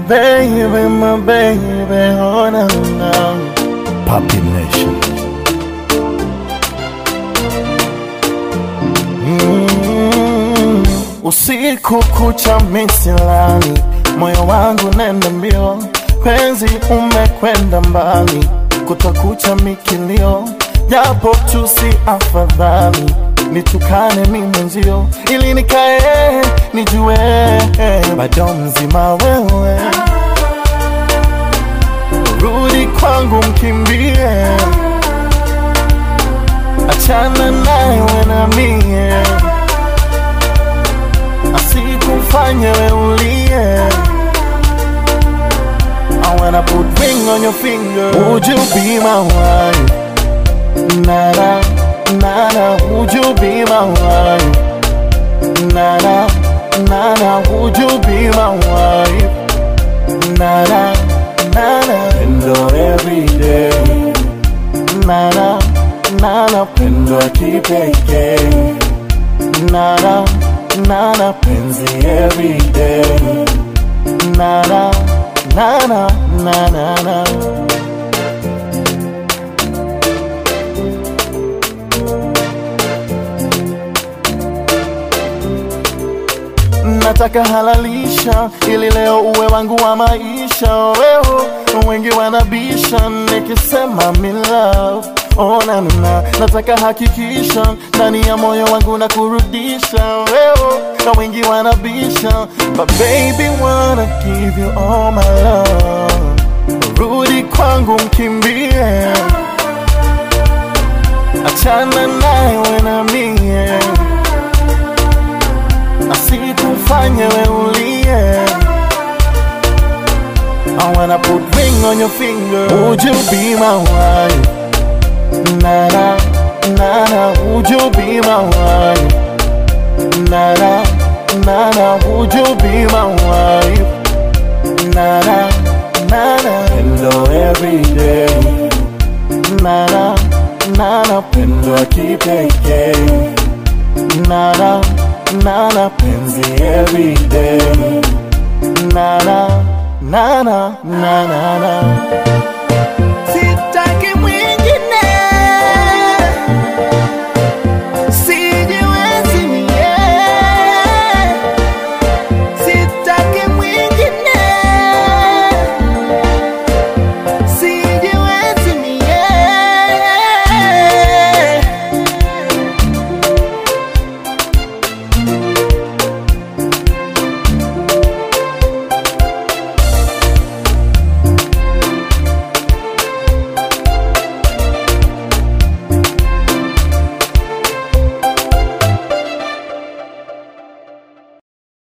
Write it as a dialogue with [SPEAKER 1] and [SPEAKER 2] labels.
[SPEAKER 1] baby, my baby, oh no, no.
[SPEAKER 2] Puppy Nation.
[SPEAKER 1] Mm. Usiku kucha misilani, moyo wangu nenda mbio, penzi umekwenda mbali, kutakucha mikilio, japo tu si afadhali nitukane mi mwenzio, ili nikae nijue bado mzima wewe, rudi kwangu mkimbie, achana naye na mie asikufanye weulie I wanna put ring on your finger Would you be my wife? Nana, nana, would you be my wife? Nana, nana, would you be my wife? Nana, nana,
[SPEAKER 2] Pendo every day.
[SPEAKER 1] nana, nana,
[SPEAKER 2] Pendo ya kipekee.
[SPEAKER 1] nana, nana,
[SPEAKER 2] Penzi every day.
[SPEAKER 1] nana, nana, nana, nana. nataka halalisha ili leo uwe wangu wa maisha wewe wengi wanabisha nikisema me love oh, na, na, na. nataka hakikisha ndani ya moyo wangu na kurudisha wewe na wengi wanabisha but baby wanna give you all my love rudi kwangu mkimbie achana naye na mie asikufanye weulie I wanna put ring on your finger Would you be my wife? Nana, nana, would you be my wife? Nana, nana, would you be my wife? Nana, nana,
[SPEAKER 2] Pendo every day.
[SPEAKER 1] nana, nana,
[SPEAKER 2] Pendo ya kipekee.
[SPEAKER 1] nana, nana,
[SPEAKER 2] Penzi every day.
[SPEAKER 1] nana, nana, nana, nana.